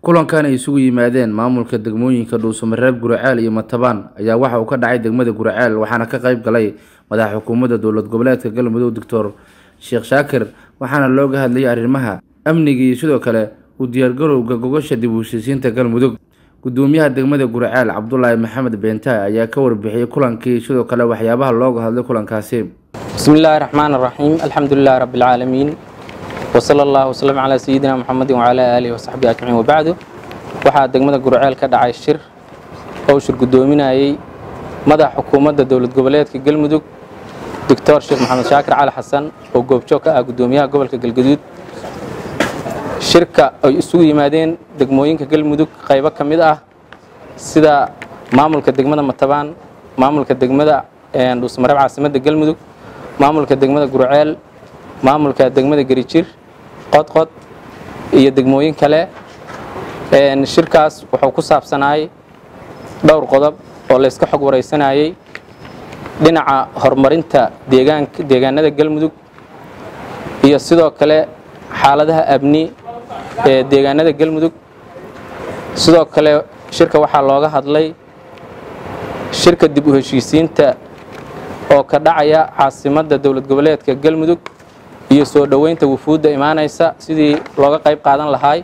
kulankan ay isugu yimaadeen maamulka degmooyinka dhuusamareeb guraceel iyo matabaan ayaa waxa uu ka dhacay degmada guraceel waxaana ka qayb galay madaxa xukuumadda dowlad goboleedka galmudug doctor sheekh shaakir waxaana looga hadlayay arrimaha amniga iyo sidoo kale u diyaargarowga gogosha dib u heshiisiinta galmudug gudoomiyaha degmada guraceel cabdulaahi maxamed beentaay ayaa ka warbixiyey kulankii sidoo kale waxyaabaha looga hadlay kulankaasi bismi illaahi raxmaan raxiim alxamdu lilahi rabbi alcaalamiin wsala allahu wslm calaa sayidina muxamedin wacalaa aalihi wasaxbihi ajmaciin wabacdu waxaa degmada gurceel ka dhacay shir oo shir guddoominayey madaxa xukuumadda dowlad goboleedka galmudug doctor sheekh maxamed shaakir cali xasan oo goobjoog ka ah guddoomiyaha gobolka galgaduud shirka ay isugu yimaadeen degmooyinka galmudug qaybo ka mid ah sida maamulka degmada matabaan maamulka degmada dhuusmareeb caasimadda galmudug maamulka degmada gurceel maamulka degmada gerijir qodqod iyo degmooyin kale shirkaas wuxuu ku saabsanaayay dhowr qodob oo layska xog waraysanayey dhinaca horumarinta deegaanada galmudug iyo sidoo kale xaaladaha abni ee deegaanada galmudug sidoo kale shirka waxaa looga hadlay shirka dib u heshiisiinta oo ka dhacaya caasimadda dowlad goboleedka galmudug iyo soo dhoweynta wufuudda imaanaysa sidii looga qayb qaadan lahaay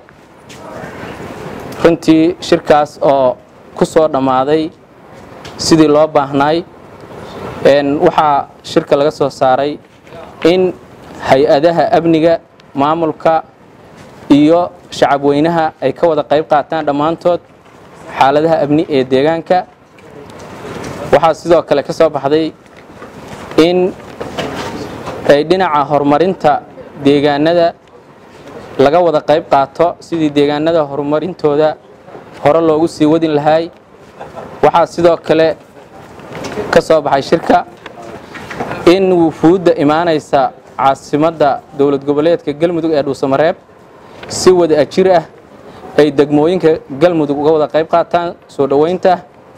runtii shirkaas oo ku soo dhammaaday sidii loo baahnaay waxaa shirka laga soo saaray in hay-adaha amniga maamulka iyo shacab weynaha ay ka wada qayb qaataan dhammaantood xaaladaha amni ee deegaanka waxaa sidoo kale ka soo baxday in ay dhinaca horumarinta deegaanada laga wada qayb qaato sidii deegaanada horumarintooda hore loogu sii wadin lahaay waxaa sidoo kale ka soo baxay shirka in wufuudda imaanaysa caasimadda dowlad goboleedka galmudug ee dhuusamareeb si wada ajir ah ay degmooyinka galmudug uga wada qayb qaataan soo dhoweynta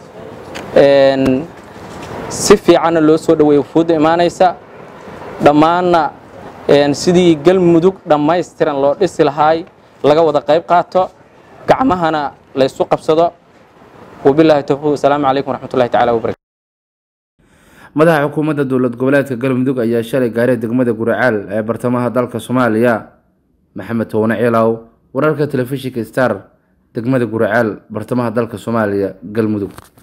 si fiicanna loo soo dhoweeya wufuudda imaanaysa dhammaanna sidii galmudug dhammaystiran loo dhisi lahaay laga wada qayb qaato gacmahana laysu qabsado wabilaahi towfiiq wasalaamu calaykum waraxmatullahi tacala wabarakatu madaxa xukuumadda dowlad goboleedka galmudug ayaa shalay gaaray degmada guraceel ee bartamaha dalka soomaaliya maxamed towne ciilaw wararka telefishinka star degmada guraceel bartamaha dalka soomaaliya galmudug